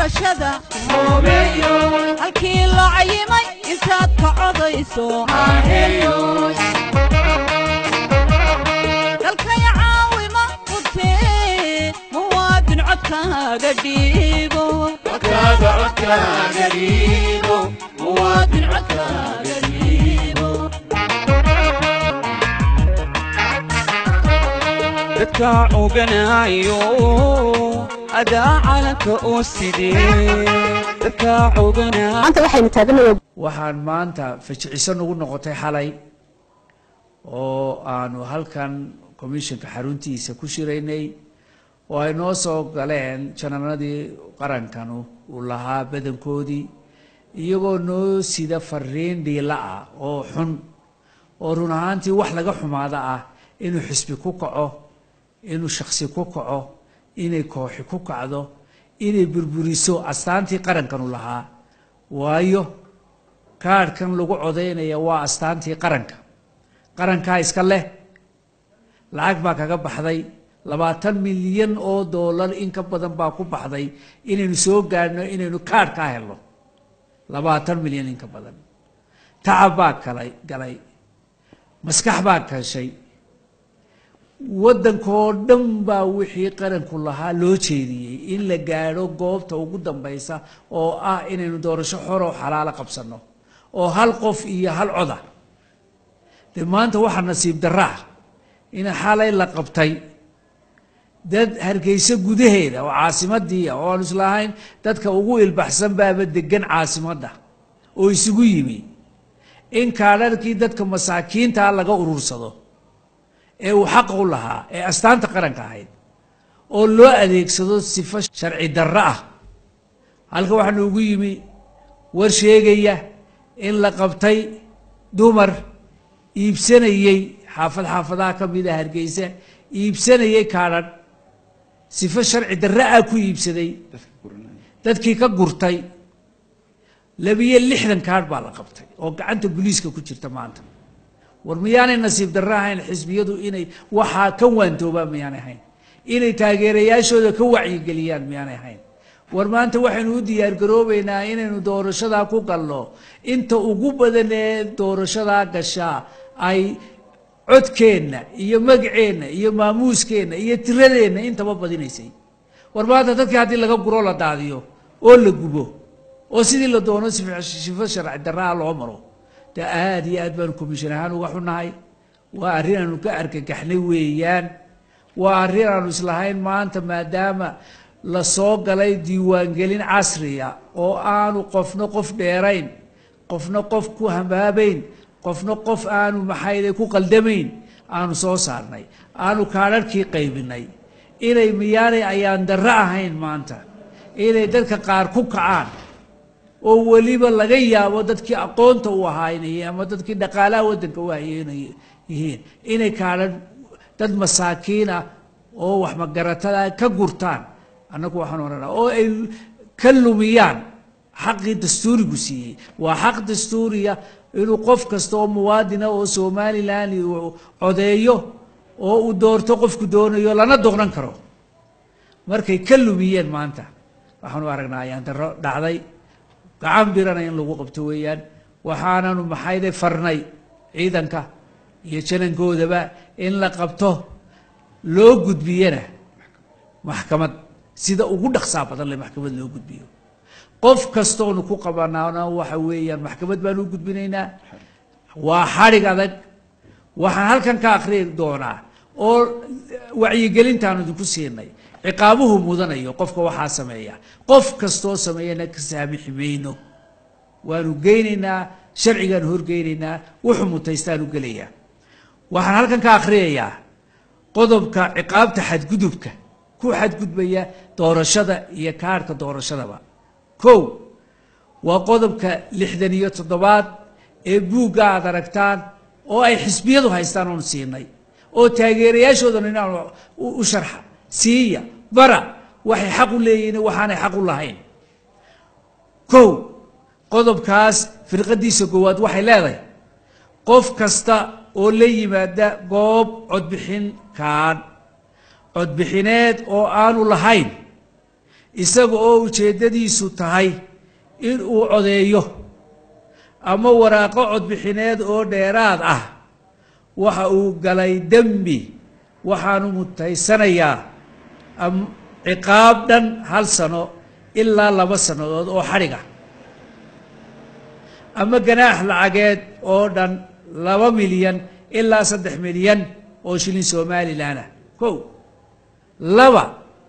doorashada halkii loo cayimay intaad ka codayso dalkaya caawima qutee muwaadin codkaaga dhiibo muwaadin codkaaga dhiibo dadka coganayo adaa calanka oo sidee dadka coganayo maanta waxaynu taaganayaa waxaan maanta fajiciso nagu noqotay xalay oo aanu halkan commissionka xaruntiisa ku shiraynay oo ay noo soo galeen janarnadii qarankanu uu lahaa badankoodii iyagoo noo sida fariin dhiila ah oo xun oo run ahaantii wax laga xumaada ah inuu xisbi ku kaco inuu shaksi ku kaco inay kooxi ku kacdo inay burburiso astaantii qarankanu lahaa waayo kaadhkan lagu codaynaya waa astaantii qaranka qarankaa iska leh lacag baa kaga baxday labaatan milyan oo doolar in ka badan baa ku baxday inaynu soo gaadhno inaynu kaadh ka helno labaatan milyan in ka badan tacab baa kalay galay maskax baa kashay waddankoo dhan baa wixii qaranku lahaa loo jeediyey in la gaadho goobta ugu dambaysa oo ah inaynu doorasho xoroo xalaalo qabsanno oo hal qof iyo hal coda dee maanta waxaa nasiib darra ah in xalay la qabtay dad hargeysa gudaheeda oo caasimadii ah oo aanu islahayn dadka ugu ilbaxsan baaba degan caasimadda oo isugu yimi in kaadharkii dadka masaakiintaa laga urursado ee uu xaqa u lahaa ee astaanta qaranka ahayd oo loo adeegsado sifo sharci darro ah halka waxaa noogu yimi war sheegaya in la qabtay dumar iibsanayey xaafad xaafadaha ka mida hargeysa iibsanayey kaadhan sifo sharci darro ah ku iibsaday dadkii ka gurtay labiyo lixdan kaadh baa la qabtay oo gacanta booliiska ku jirta maanta war miyaanay nasiib darro ahayn xisbiyadu inay waxaa ka waantoobaan miyaanay ahayn inay taageerayaashooda ka wacyigeliyaan miyaanay ahayn war maanta waxaynu u diyaargaroobeynaa inaynu doorashadaa ku galno inta ugu badan ee doorashadaa gashaa ay codkeenna iyo magaceenna iyo maamuuskeenna iyo tiradeenna intaba badinaysay war maanta dadkii haddii laga guro la daadiyo oo la gubo oo sidii la doono sifo sharci darraa loo maro de aada iyo aad baanu commission ahaan uga xunahay waa arrin aanu ka argagaxnay weeyaan waa arrin aanu islahayn maanta maadaama la soo galay diiwaangelin casriya oo aanu qofna qof dheerayn qofna qof ku hambaabayn qofna qof aanu maxayde ku qaldamayn aanu soo saarnay aanu kaadharhkii qaybinay inay miyaanay ayaan darro ahayn maanta inay dadka qaar ku kacaan oo weliba laga yaabo dadkii aqoonta u ahaa inay yihiin ama dadkii dhaqaalaha waddanka u hayay inay yihiin inay kaadhan dad masaakiin ah oo wax magaratada ka gurtaan annagu waxaan odhanaa oo ay ka lumiyaan xaqii dastuurigu siiyey waa xaq dastuuriya inuu qof kasta oo muwaadina oo somalilan uu codeeyo oo uu doorto qofku doonayo lana doqnan karo markay ka lumiyeen maanta waxaanu aragnaa ayaan darro dhacday gacan birana in lagu qabto weeyaan waxaananu maxayde farnay ciidanka iyo janankoodaba in la qabto loo gudbiyana maxkamad sida ugu dhaqsaa badan le maxkamad loo gudbiyo qof kastoonu ku qabanaana waxa weeyaan maxkamad baanu u gudbinaynaa waa xadhig adag waxaan halkan ka akriyi doonaa oo wacyigelintaanu idinku siinay ciqaabuhu mudanayo qofka waxaa sameeya qof kastoo sameeyana ka saamixi mayno waanu geynaynaa sharcigaanu horgeynaynaa wuxuu mutaystaanu gelayaa waxaan halkan ka akhriyayaa qodobka ciqaabta xadgudubka ku xadgudbaya doorashada iyo kaarhka doorashadaba kow waa qodobka lixdan iyo toddobaad ee buugga aad aragtaan oo ay xisbiyadu haystaan oonu siinay oo taageerayaashoodan inaan u sharxa siiya bara waxay xaq u leeyihiin waxaanay xaq u lahayn kow qodobkaas firqadiisa koowaad waxay leedahay qof kasta oo la yimaada goob codbixin kaan codbixineed oo aanu lahayn isaga oo ujeeddadiisu tahay in uu codeeyo ama waraaqo codbixineed oo dheeraad ah waxa uu galay dembi waxaanu mutaysanayaa am- ciqaab dhan hal sano ilaa laba sannadood oo xadhiga ama ganaax lacageed oo dhan laba milyan ilaa saddex milyan oo shilin somalilan ah kow laba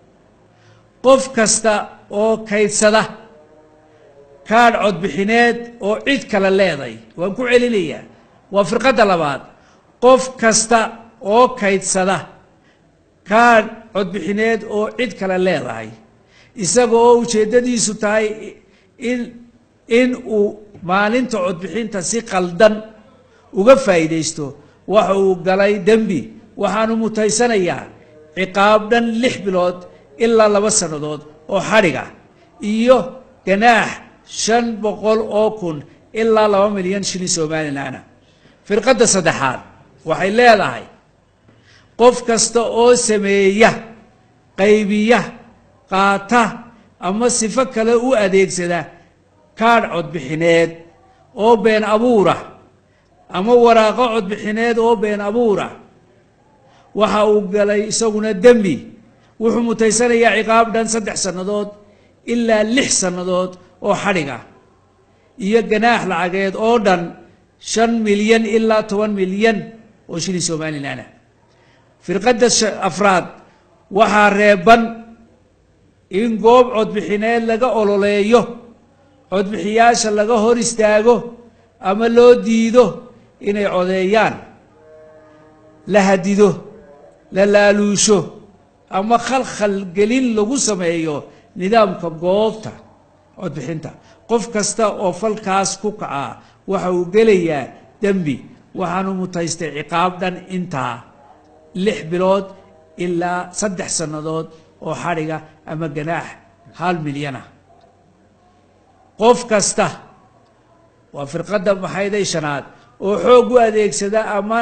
qof kasta oo kaydsada kaadh codbixineed oo cid kale leeday waan ku celinayaa waa firqadda labaad qof kasta oo kaydsada kaadh codbixineed oo cid kale leedahay isaga oo ujeeddadiisu tahay in in uu maalinta codbixinta si qaldan uga faa'iidaysto waxa uu galay dembi waxaanu mutaysanayaa ciqaab dhan lix bilood ilaa laba sannadood oo xadhiga iyo ganaax shan boqol oo kun ilaa laba milyan shilin somalilanah firqadda saddexaad waxay leedahay qof kasta oo sameeya qaybiya qaata ama sifo kale u adeegsada kaadh codbixineed oo been abuura ama waraaqo codbixineed oo been abuura waxa uu galay isaguna dembi wuxuu mutaysanayaa ciqaab dhan saddex sannadood ilaa lix sannadood oo xadhiga iyo ganaax lacageed oo dhan shan milyan ilaa toban milyan oo shilin somalilan ah firqadda sha- afraad waxaa reeban in goob codbixineed laga ololeeyo codbixiyaasha laga hor istaago ama loo diido inay codeeyaan la hadido la laaluusho ama khalkhal gelin lagu sameeyo nidaamka goobta codbixinta qof kasta oo falkaas ku kacaa waxa uu gelayaa dembi waxaanu mutaystay ciqaab dhan intaa lix bilood ilaa saddex sannadood oo xadhiga ama ganaax hal milyana qof kasta waa firqadda maxayday shanaad oo xoog u adeegsada ama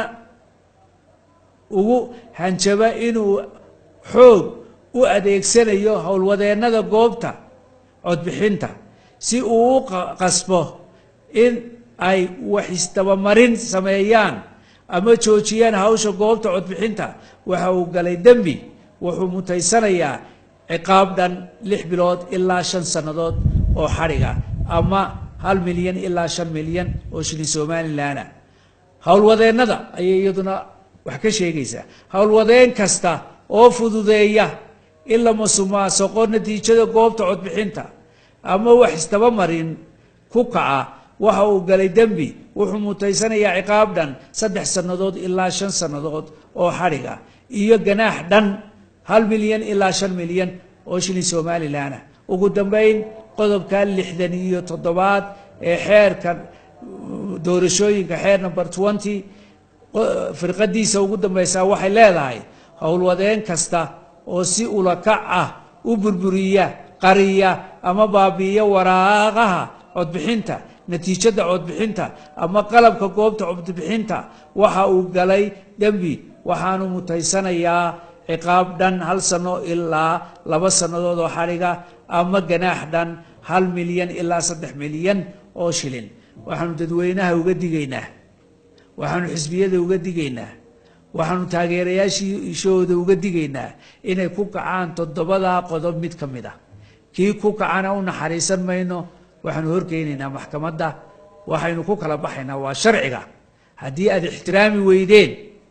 ugu hanjaba inuu xoog u adeegsanayo howlwadeennada goobta codbixinta si uu u qa- qasbo in ay wax isdabamarin sameeyaan ama joojiyaan hawsha goobta codbixinta waxa uu galay dembi wuxuu mutaysanayaa ciqaab dhan lix bilood ilaa shan sannadood oo xadhiga ama hal milyan ilaa shan milyan oo shilin somalilan ah howlwadeennada ayay iyaduna wax ka sheegaysaa howlwadeen kasta oo fududeeya in la masumaasaqo natiijada goobta codbixinta ama wax isdabamarin ku kaca waxa uu galay dembi wuxuu mutaysanayaa ciqaab dhan saddex sannadood ilaa shan sannadood oo xadhiga iyo ganaax dhan hal milyan ilaa shan milyan oo shilin somalilan ah ugu dambayn qodobka lixdan iyo toddobaad ee xeerka doorashooyinka xeer number twenty firqadiisa ugu dambaysaa waxay leedahay howlwadeen kasta oo si ulakac ah u burburiya qariya ama baabi'iya waraaqaha codbixinta natiijada codbixinta ama qalabka goobta codbixinta waxa uu galay dembi waxaanu mutaysanayaa ciqaab dhan hal sano ilaa laba sannadood oo xadhiga ama ganaax dhan hal milyan ilaa saddex milyan oo shilin waxaanu dadweynaha uga digaynaa waxaanu xisbiyada uga digaynaa waxaanu taageerayaashishooda uga digaynaa inay ku kacaan toddobadaa qodob mid ka mid ah kii ku kacana u naxariisan mayno waxaanu horkeynaynaa maxkamadda waxaynu ku kala baxaynaa waa sharciga haddii aad ixtiraami weydeen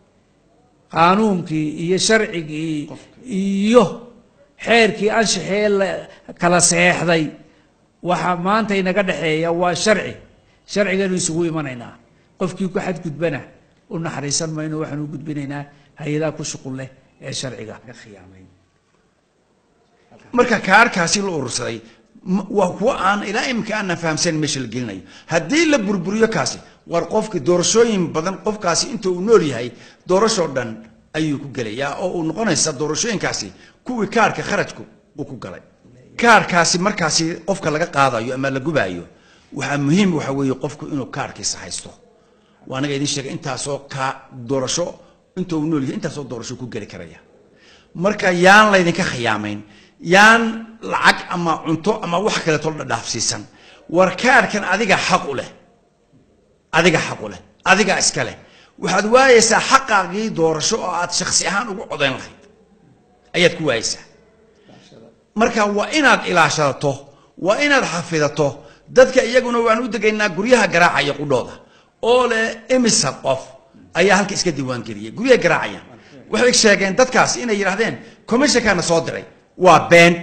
qaanuunkii iyo sharcigii iyo xeerkii anshaxee la kala seexday waxaa maanta inaga dhexeeya waa sharci sharciganu isugu imanaynaa qofkii ku xadgudbana u naxariisan mayno waxaanu u gudbinaynaa hay-adaha ku shuqul leh ee sharciga ka khiyaamay marka kaarkaasi la urursaday m- waa kuwa aan ilaa iminka aanan fahamsan meesha la gelinayo haddii la burburiyo kaasi war qofki doorashooyin badan qofkaasi inta uu nool yahay doorashoo dhan ayuu ku gelayaa oo uu noqonaysa doorashooyinkaasi kuwii kaarka kharajku uu ku galay kaarkaasi markaasi qofka laga qaadayo ama la gubaayo waxaa muhiim waxa weeye qofku inuu kaarkiisa haysto waa anaga idin sheegay intaasoo ka doorasho inta uu nool yahay intaasoo doorasho ku geli karaya marka yaan laydinka khiyaamayn yaan lacag ama cunto ama wax kaleeto la dhaafsiisan war kaarhkan adiga xaq u leh adiga xaq u leh adiga iska leh waxaad waayeysaa xaqaagii doorasho oo aad shaksi ahaan ugu codayn lahayd ayaad ku waayeysaa marka waa inaad ilaashadato waa inaad xafidato dadka iyaguna waan u degaynaa guryaha garaacaya qudhooda oo leh imisa qof ayaa halka iska diiwaangeliyay guryaha garaacaya waxay sheegeen dadkaas inay yidhahdeen commissionkaana soo diray waa been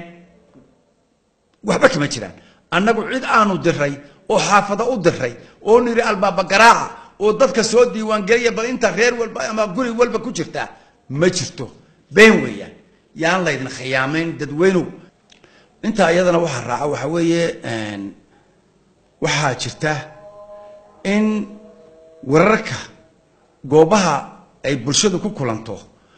waxba kama jiraan annagu cid aanu diray oo xaafada u diray oo niri albaaba garaaca oo dadka soo diiwaangeliya bal inta reer walba ama guri walba ku jirta ma jirto been weeyaan yaan laydin khiyaamayn dadweynow intaa iyadana waxaa raaca waxa weeye waxaa jirta in wararka goobaha ay bulshadu ku kulanto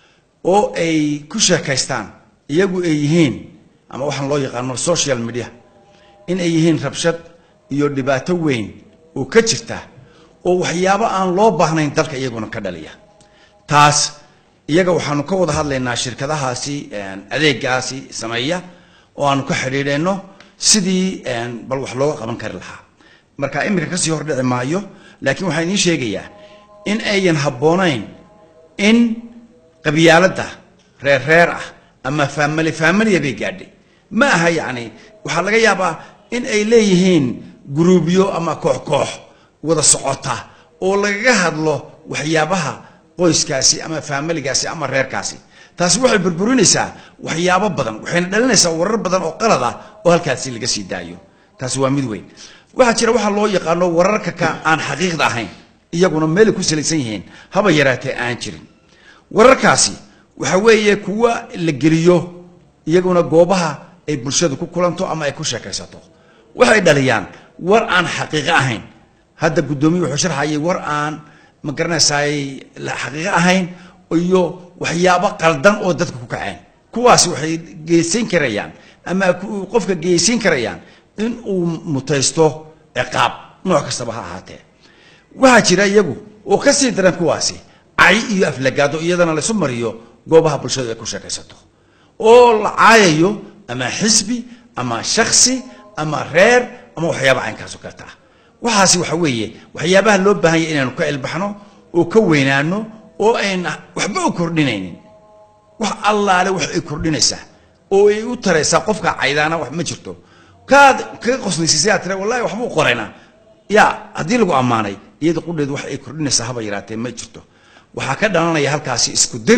oo ay ku sheekaystaan iyagu ay yihiin ama waxaan loo yaqaano social media in ay yihiin rabshad iyo dhibaato weyn oo ka jirta oo waxyaabo aan loo baahnayn dalka iyaguna ka dhaliya taas iyaga waxaanu ka wada hadlaynaa shirkadahaasi adeegaasi sameeya oo aanu ka xidhiidhayno sidii bal wax looga qaban kari lahaa marka iminka kasii hordhici maayo laakiin waxaan idiin sheegayaa in ayan habboonayn in qabyaaladda reer reer ah ama faamili faamiliya bay gaadhay ma aha yacni waxaa laga yaabaa in ay leeyihiin guruubyo ama koox koox wada socota oo lagaga hadlo waxyaabaha qoyskaasi ama faamiligaasi ama reerkaasi taasi waxay burburinaysaa waxyaabo badan waxayna dhalinaysaa warar badan oo qalad ah oo halkaasi laga sii daayo taasi waa mid weyn waxaa jira waxaa loo yaqaano wararka ka aan xaqiiqda ahayn iyaguna meelay ku salaysan yihiin haba yaraatee aan jirin wararkaasi waxa weeye kuwa la geliyo iyaguna goobaha ay bulshadu ku kulanto ama ay ku sheekaysato waxay dhaliyaan war aan xaqiiqo ahayn hadda guddoomiye wuxuu sharxayay war aan ma garanaysaay xaqiiqo ahayn iyo waxyaabo qaldan oo dadka ku kaceen kuwaasi waxay geysan karayaan ama qofka geysan karayaan in uu mutaysto ciqaab nooc kastaba ha ahaatee waxaa jira iyagu oo ka sii daran kuwaasi cay iyo aflagaado iyadana laysu mariyo goobaha bulshadu ay ku sheekaysato oo la caayayo ama xisbi ama shaksi ama reer ama waxyaaba caynkaas oo kaleta ah waxaasi waxa weeye waxyaabaha loo baahan yahy inaanu ka ilbaxno oo ka weynaano oo ayna waxba u kordhinaynin wax allaale wax ay kordhinaysaa oo ay u taraysaa qofka caydaana wax ma jirto kaad kaga qoslaysiisay aad tira wallahi waxbuu qoraynaa ya haddii lagu ammaanay iyada qudheedu wax ay kordhinaysaa haba yaraatee ma jirto waxaa ka dhalanaya halkaasi isku dir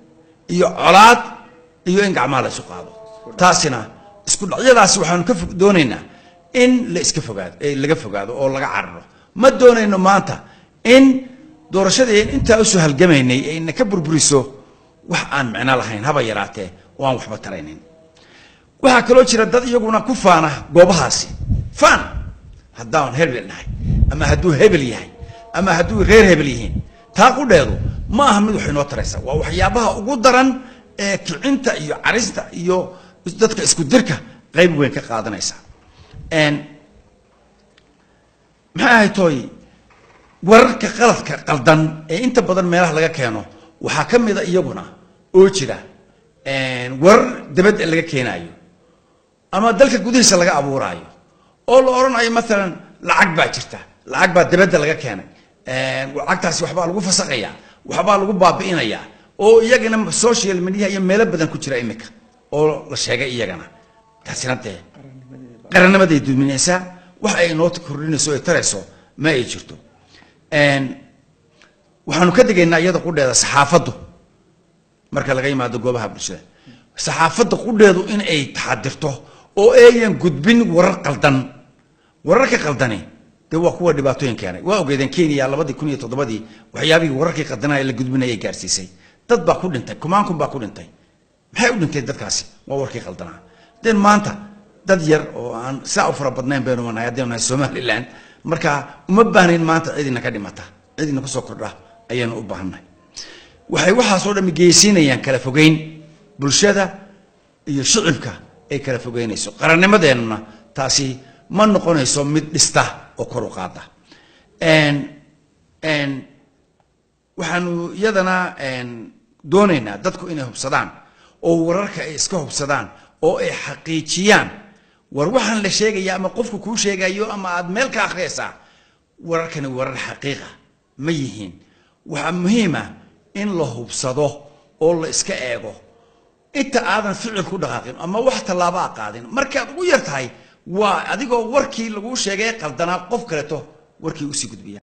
iyo colaad iyo in gacmaha la isu qaado taasina isku dhacyadaasi waxaanu ka doonaynaa in la iska fogaado laga fogaado oo laga cararo ma doonayno maanta in doorashadii an intaa usoo halgamaynay ayna ka burburiso wax aan micno lahayn haba yaraatee oo aan waxba taraynin waxaa kaloo jira dad iyaguna ku faana goobahaasi faan haddaan hebel nahay ama hadduu hebel yahay ama hadduu reer hebel yihiin taa qudheedu ma aha mid wax inoo taraysa waa waxyaabaha ugu daran ee kicinta iyo carista iyo dadka isku dirka qayb weyn ka qaadanaysa maxay ahay tooy wararka qaladka qaldan ee inta badan meelaha laga keeno waxaa ka mida iyaguna oo jira warar dabadda laga keenaayo ama dalka gudihiisa laga abuuraayo oo la odhanayo maalan lacag baa jirta lacag baa dabadda laga keenay lacagtaasi waxbaa lagu fasaqaya waxbaa lagu baabi'inaya oo iyagana social media iyo meelo badan ku jira imika oo la sheegay iyagana taasina dee qarannimaday duminaysaa wax ay inoo kordhinayso ay tarayso ma ay jirto waxaanu ka digaynaa iyada qudheeda saxaafaddu marka laga yimaado goobaha bulshada saxaafadda qudheedu in ay taxadirto oo ayan gudbin warar qaldan wararka qaldani dee waa kuwa dhibaatooyin keenay waa ogeedeen kenya labadii kun iyo toddobadii waxyaabihii wararkii qaldanaya la gudbinayay gaarsiisay dad baa ku dhintay kumaan kun baa ku dhintay maxay u dhinteen dadkaasi waa warkii qaldanaa den maanta dad yar oo aan saa u fara badnayn baynu nahay haddaynu nahay somaliland marka uma baahnayn maanta cidina ka dhimata cidina kusoo kordha ayaynu u baahannahay waxay waxaasoo dhami geysiinayaan kala fogeyn bulshada iyo shicibka ay kala fogeynayso qarannimadeennuna taasi ma noqonayso mid dhista oo kor u qaada waxaanu iyadana doonaynaa dadku inay hubsadaan oo wararka ay iska hubsadaan oo ay xaqiijiyaan war waxaan la sheegaya ama qofku kuu sheegayo ama aad meel ka akhriyaysaa wararkani warar xaqiiqa ma yihiin waxaa muhiima in la hubsado oo la iska eego inta aadan ficil ku dhaqaaqin ama wax tallaabo a qaadin markaad ugu yar tahay waa adigoo warkii laguu sheegay qaldanaa qof kaleeto warkii usii gudbiya